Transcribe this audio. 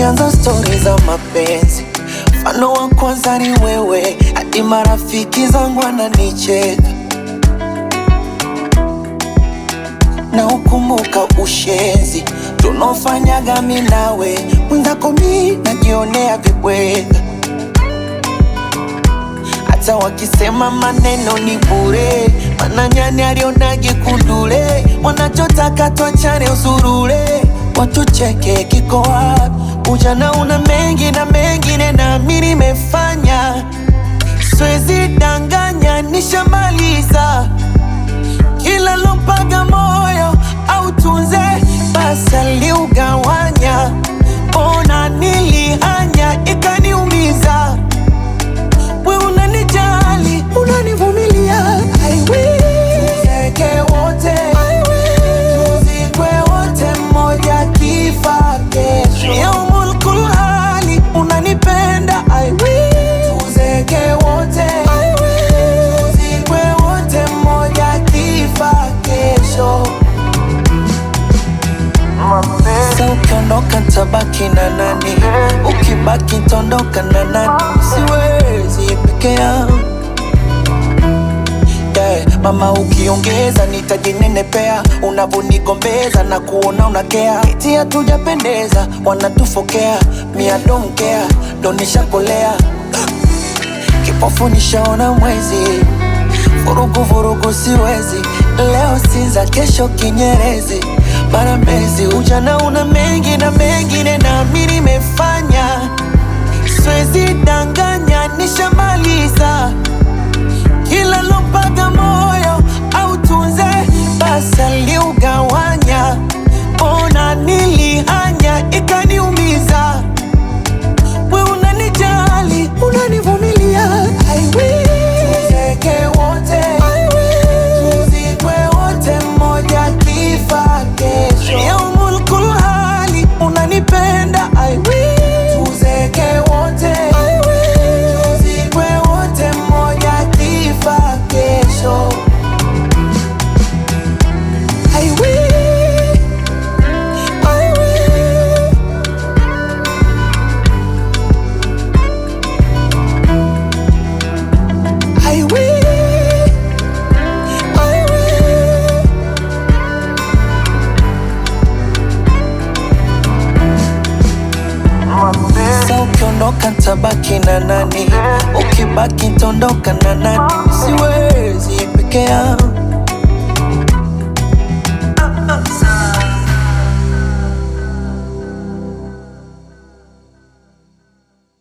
tukianza stori za mapenzi, mfano wa kwanza ni wewe, hadi marafiki zangu wananicheka na ukumbuka ushenzi tunaofanyaga mi nawe, mwenzako mi najionea vibweka, hata wakisema maneno ni bure, mana nyani alionage kundule, wanachotaka twachane usurule, watucheke kiko wapi? Ujana una mengi na mengine na mi nimefanya, siwezi danganya, nishamaliza kila lompaga moyo au tunze basi aliugawanya, ona nilihanya ikaniumiza. We unanijali unanivumilia, I will. Tuzeke wote tuzikwe wote, mmoja kifa kesho. Yaumul kulhali unanipenda, I will. Tuzeke wote tuzikwe wote, mmoja kifa kesho. Sa ukiondoka tabaki na nani? Ukibaki tondoka na nani? Siwezi peke yangu yeah. Mama ukiongeza nitajinenepea, unavonigombeza na kuona unakea, eti hatujapendeza, wanatufokea mia donkea donishakolea kipofu nishaona mwezi, vurugu vurugu siwezi, leo Sinza, kesho Kinyerezi, mara Mbezi. Ujana una mengi na mengine, na mi nimefanya, siwezi danganya, nishamaliza kila lompaga moyo au tunze basi aliugawanya, ona nilihanya ikaniumiza we unanijali unanivumilia I will. Tuzeke wote tuzikwe wote mmoja kifa kesho yaumul kulhali unanipenda I will. Tuzeke wote tuzikwe wote mmoja kifa kesho I will. I will. I will, I will. Sa ukiondoka tabaki na nani? Ukibaki tondoka na nani? Siwezi peke yangu